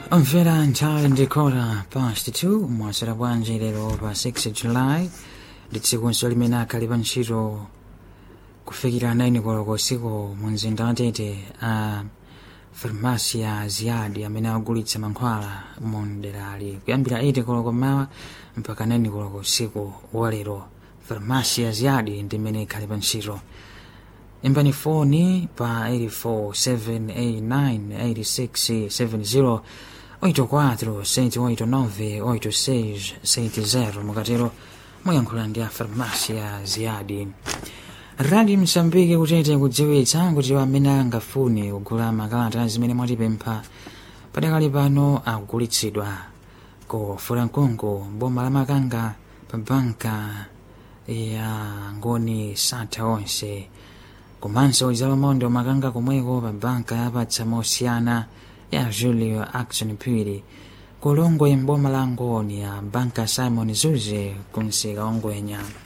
Omvera nthawi ndikota past 2 mwasera bwanji lero pa 6 July ndi tsikunso limene akhali pa ntchito kufikira 9 koloko usiku mu mzinda wa Tete a farmasi ya Ziyadi amene agulitsa mankhwala mu mderali kuyambira 8 koloko mawa mpaka 9 koloko usiku wa lero farmasi ya Ziyadi ndi imene ikhali pa ntchito imbani foni pa 847898670 84 789 8670 mukatero muyankhula ndi a farmasi ya Ziyadi radi msambiki kutete kudziwitsa kuti amene angafune kugula makalata zimene mwatipempha padakali pano akugulitsidwa ku furankungu boma la makanga pa banka ya ngoni satha onse komanso zalomondo makanga komweko pa banka yapatsa mosiyana ya julio action phiri kulongwe mboma la ngoni ya banka simon zuze kunsika ongwenya